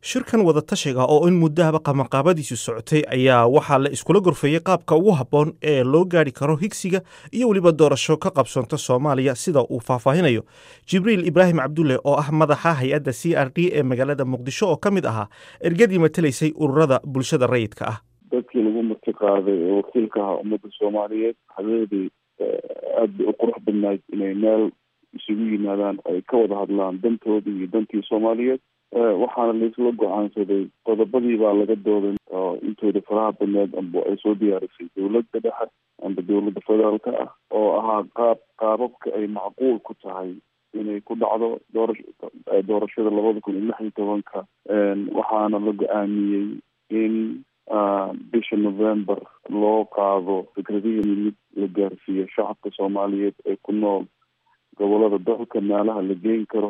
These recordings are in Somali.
shirkan wadatashiga oo in muddahaba qabanqaabadiisu socotay ayaa waxaa la iskula gorfeeyey qaabka ugu habboon ee loo gaari karo higsiga iyo weliba doorasho ka qabsoonta soomaaliya sida uu faahfaahinayo jibriil ibraahim cabdulle oo ah madaxa hay-adda c r d ee magaalada muqdisho oo ka mid ahaa ergadii matelaysay ururada bulshada rayidka ah dadkii lagu marti qaaday ee wakiilka ahaa ummadda soomaaliyeed habeedii aada bay u qurux badnayd inay meel isugu yimaadaan ay ka wada hadlaan dantoodii iyo dantii soomaaliyeed waxaana laisla go-aansaday qodobadii baa laga dooday oo intooda faraha badneed amba ay soo diyaarisay dowladda dhexe amba dowladda federaalka ah oo ahaa qaab qaababka ay macquul ku tahay inay ku dhacdo doora doorashada labada kun iyo lix iyo tobanka waxaana la go-aamiyey in bisha november loo qaado fikradihii mid la gaarsiiyo shacabka soomaaliyeed ee ku nool gobolada dalka meelaha la geyn karo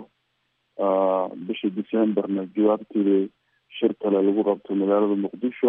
bisha decemberna jawaabteeda shir kale lagu qabto magaalada muqdisho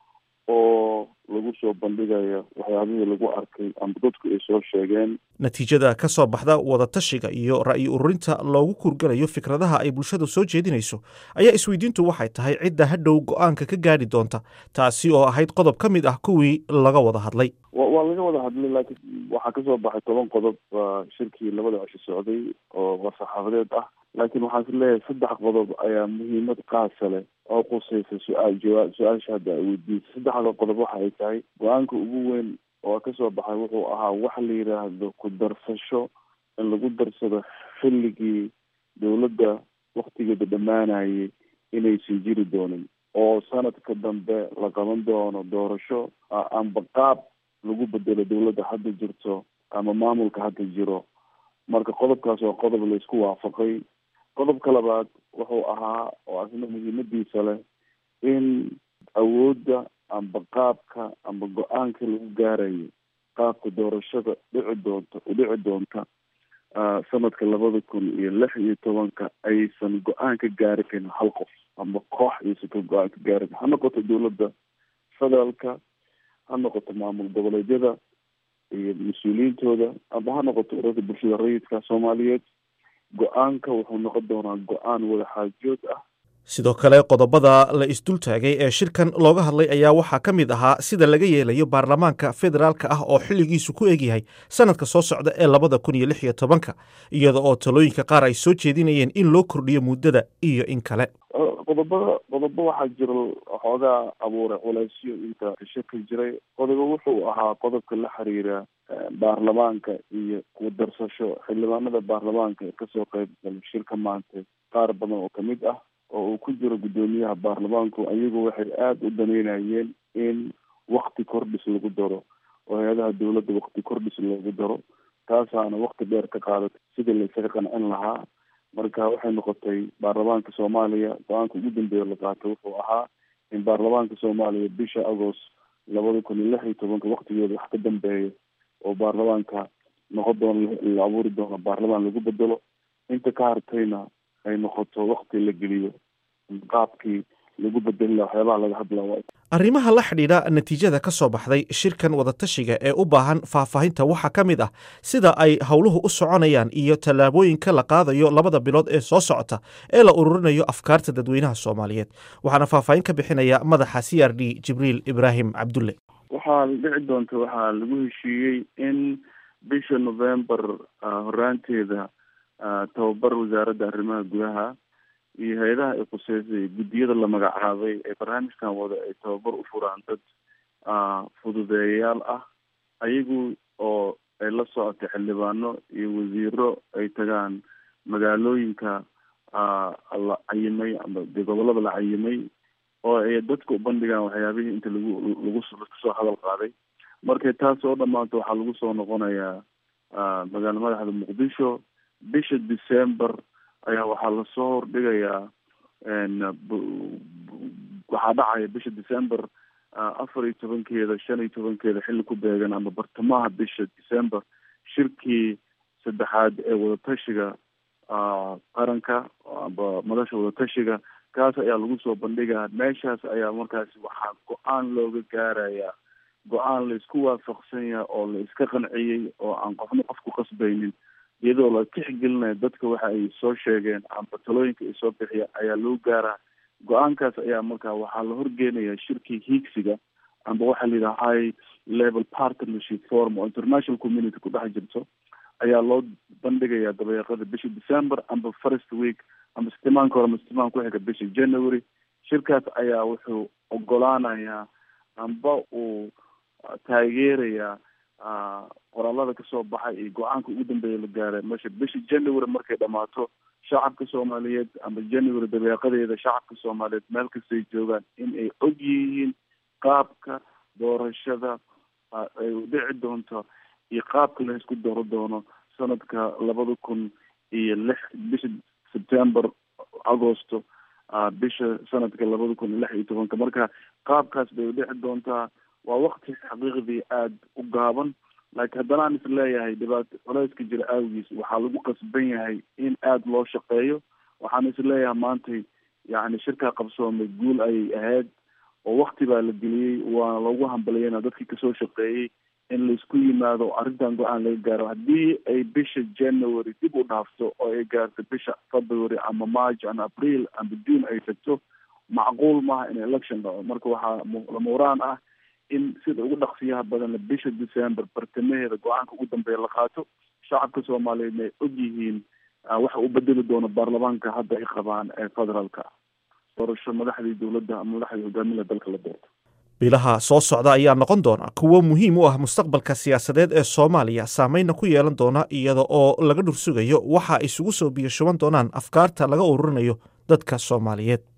oo lagu soo bandhigaya waxyaabihii lagu arkay amba dadku ay soo sheegeen natiijada ka soo baxda wadatashiga iyo ra'yi ururinta loogu kurgalayo fikradaha ay bulshadu soo jeedinayso ayaa isweydiintu waxay tahay cidda hadhow go-aanka ka gaadhi doonta taasi oo ahayd qodob ka mid ah kuwii laga wada hadlay waa laga wada hadlay laakiin waxaa kasoo baxay toban qodob shirkii labada cisho socday oo war-saxaafadeed ah laakiin waxaan is leeyahay saddex qodob ayaa muhiimad qaasa leh oo qusaysa su-aal jawaab su-aasha hadda ay weydiisay saddexda qodob waxa ay tahay go-aanka ugu weyn oo kasoo baxay wuxuu ahaa waxa la yidhaahdo ku darsasho in lagu darsado xilligii dowladda waktigeeda dhammaanayay inaysan jiri doonin oo sanadka dambe la qaban doono doorasho amba qaab lagu bedelo dowladda hadda jirto ama maamulka hadda jiro marka qodobkaas waa qodob laisku waafaqay qodobka labaad wuxuu ahaa oo asna muhiimadiisa leh in awoodda amba qaabka amba go-aanka lagu gaarayo qaabka doorashada dhici doonta udhici doonta sanadka labada kun iyo lix iyo tobanka aysan go-aan ka gaari karin hal qof amba koox aysan ka go-aan ka gaari karin ha noqoto dowladda federaalka ha noqoto maamul goboleedyada iyo mas-uuliyiintooda amba ha noqoto ururada bulshada rayidka soomaaliyeed go-aanka wuxuu noqon doonaa go-aan wadaxaajood ah sidoo kale qodobada la isdul taagay ee shirkan looga hadlay ayaa waxaa ka mid ahaa sida laga yeelayo baarlamaanka federaalka ah oo xilligiisu ku egyahay sanadka soo socda ee labada kun iyo lix iyo tobanka iyada oo talooyinka qaar ay soo jeedinayeen in loo kordhiyo muddada iyo in kale qodobada qodobo waxaa jira xoogaa abuuray culeysyo inta shirka jiray qodobo wuxuu ahaa qodobka la xiriira baarlamaanka iyo ku darsasho xildhibaanada baarlamaanka ee kasoo qeyb galay shirka maanta qaar badan oo kamid ah oo uu ku jiro guddoomiyaha baarlamaanku ayagu waxay aada u daneynayeen in wakti kordhis lagu daro oo hay-adaha dowladda wakti kordhis lagu daro taasaana wakti dheer ka qaadatay sidii laysaga qancin lahaa marka waxay noqotay baarlamaanka soomaaliya go-aanka ugu dambeeya la qaatay wuxuu ahaa in baarlamaanka soomaaliya bisha agost labada kun iyo lix iyo tobanka waktigeeda wax ka dambeeya oo baarlamaanka noqon doono la abuuri doono baarlamaan lagu bedelo inta ka hartayna ay noqoto wakti la geliyo qaabkii lagu bedeli laha waxyaabaha laga hadlaa arrimaha la xidhiidha natiijada ka soo baxday shirkan wadatashiga ee u baahan faahfaahinta waxaa ka mid ah sida ay howluhu u soconayaan iyo tallaabooyinka la qaadayo labada bilood ee soo socota ee la ururinayo afkaarta dadweynaha soomaaliyeed waxaana faahfaahin ka bixinaya madaxa c r d jibriil ibraahim cabdulle waxaa dhici doonta waxaa lagu heshiiyey in bisha november horaanteeda tababar wasaaradda arrimaha gudaha iyo hay-adaha ay khuseysay guddiyada la magacaabay ee barnaamijkan wada ay tababar u furaan dad fududeeyayaal ah ayagu oo ay la socotay xildhibaano iyo wasiiro ay tagaan magaalooyinka la cayimay ama dee gobolada la cayimay oo ay dadka u bandhigaan waxyaabihii inta lagu lagu kasoo hadal qaaday markay taas oo dhamaato waxaa lagu soo noqonayaa magaala madaxda muqdisho bisha december ayaa waxaa lasoo hordhigayaa waxaa dhacaya bisha december afar iyo tobankeeda shan iyo tobankeeda xilli ku beegan ama bartamaha bisha december shirkii saddexaad ee wadatashiga qaranka amba madasha wadatashiga kaas ayaa lagu soo bandhigaa meeshaas ayaa markaasi waxaa go-aan looga gaarayaa go-aan laisku waafaqsan yahay oo la iska qanciyey oo aan qofna qof ku qasbaynin iyadoo la tixgelinayo dadka waxa ay soo sheegeen amba talooyinka ay soo bixiyeen ayaa loo gaaraa go-aankaas ayaa marka waxaa la horgeenayaa shirkii hiigsiga amba waxaa la yidhaha high level partnership forum oo international community ku dhex jirto ayaa loo bandhigayaa dabeeqada bisha december amba first week amba sitimaanka hore ama sitimaan ku xiga bisha january shirkaas ayaa wuxuu ogolaanayaa amba uu taageerayaa qoraalada kasoo baxay iyo go-aanka ugu dambeeya la gaaray mesha bisha january markay dhamaato shacabka soomaaliyeed amba january dabeeqadeeda shacabka soomaaliyeed meel kastay joogaan in ay og yihiin qaabka doorashada ay u dhici doonto iyo qaabka la isku dooro doono sanadka labada kun iyo lix bisha september agosto bisha sanadka labada kun iyo lix iyo tobanka marka qaabkaas bay udhici doontaa waa wakti xaqiiqdii aada u gaaban laakiin haddana aan is leeyahay dhibaato culeyska jira aawigiis waxaa lagu qasban yahay in aada loo shaqeeyo waxaan is leeyahay maantay yacni shirkaa qabsoomay guul ayay ahayd oo wakti baa la geliyey waana loogu hambaliyana dadkii kasoo shaqeeyey in laisku yimaado arrintan go-aan laga gaaro haddii ay bisha january dib u dhaafto oo ay gaarto bisha february ama march ama april ama june ay tagto macquul maaha in election dhaco marka waxaa lamuraan ah in sida ugu dhaqsiyaha badan bisha december bartamaheeda go-aanka ugu dambeeya la qaato shacabka soomaaliyeedna ay og yihiin waxa u bedeli doono baarlamaanka hadda ay qabaan ee federaalka doorasho madaxdii dowladda ama madaxdii hogaamida dalka la doorto bilaha soo socda ayaa noqon doona kuwo muhiim u ah mustaqbalka siyaasadeed ee soomaaliya saameynna ku yeelan doona iyada oo laga dhursugayo waxa isugu soo biyo shuban doonaan afkaarta laga ururinayo dadka soomaaliyeed